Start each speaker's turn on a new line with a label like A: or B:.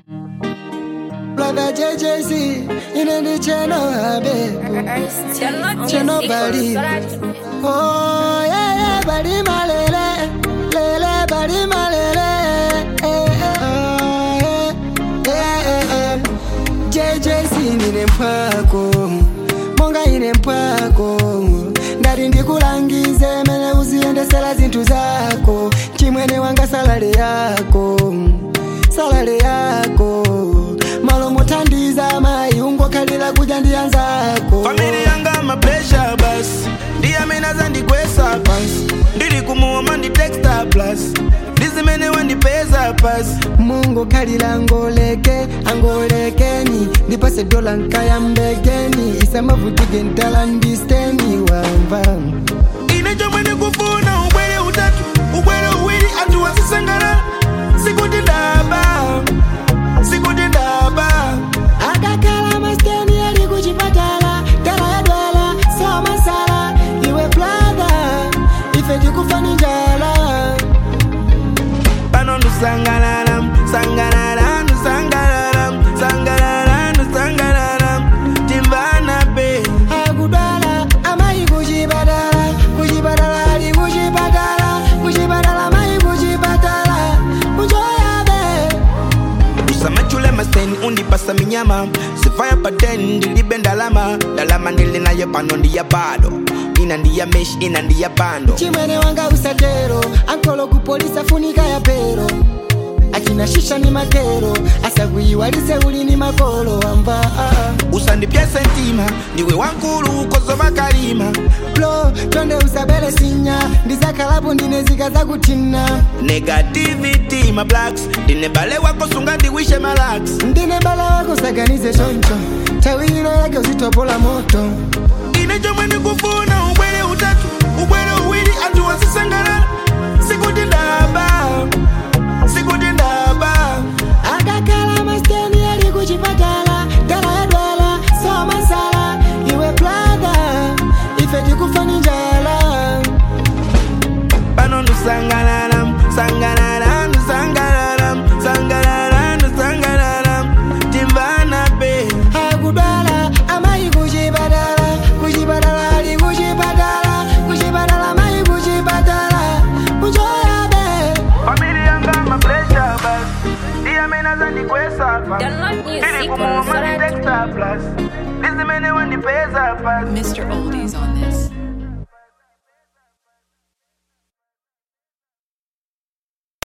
A: Brother JJC, ine ndi cheno abe. Cheno bali. Oh yeah yeah, bali malele, lele bali malele. Eh, eh, oh, yeah, yeah, yeah. JJC nine mpwako, monga ine mpwako. Ndati ndikulangize mene uziyendesera zinthu zako, chimwene wanga salale yako, salale yako. Malo mothandiza mayi ungokhalira kudya ndi anzako.
B: famili yanga mapesha basi ndiyamenaza ndikwesa pansi ndili kumuoma nditexta plus ndizimene wandipeza pasi
A: mungu khalira angoleke angolekeni ndipase dola nkayambekeni isamavutike ntala ndisteni wamva
B: ine chomwe ndikufuna ubwere utatu ubwere uwiri anthu wasisangalala sikuti ndaba sikuti ndaba
A: akakhala masteni ali kuchipatala tala yadwala somasala iwe bladha ife tikufani njala
B: pano ndusangalala sangalala ndusangalala sangalala ndusangalala timvana be
A: akudwala amayi kuchipatala kuchipatala ali kuchipatala kuchipatala amayi kuchipatala kuchoyabe
B: usamachule maseni undipasa minyama sifaya paten ndilibe ndalama ndalama ndili nayo pano ndiya bado ina ndiya mesh ina ndiya bando
A: chimwene wanga usatero ankolo kupolisa funika ya pero achina shisha ni makero asakuyiwalise uli ni makolo wamva ah, ah.
B: usandipyese ntima ndiwe wankulu ukozova kalima
A: blo tonde usabele sinya ndizakhalapo ndine zika zakuthina
B: negativity ma blacks ndine bale wako sunga ndiwishe malax
A: ndine bala wako saganize choncho tawilo yake uzitopola moto
B: ine chomwe ndikufuna ubwere utatu ubwere uwiri anthu wasisangalala sikuti ndaba sikuti ndaba
A: akakhala masteni ali kuchipatala tala yadwala somasala iwe bladha ife tikufani njala
B: pano ndusangalala sangalala ndusangalala sangalala ndusangalala timvana be
A: akudwala amayi kuchipatala kuchipatala ali kuchipatala kuchipatala amayi kuchipatala kuchoyabe
B: famili yanga mapresha bas ndiyamenaza ndikwesa pa
C: Download music
B: ndili
C: on
B: kumuoma
C: Spotify.
B: nditexta plus ndizimene wandipeza pasi
D: Mr. Oldies on this.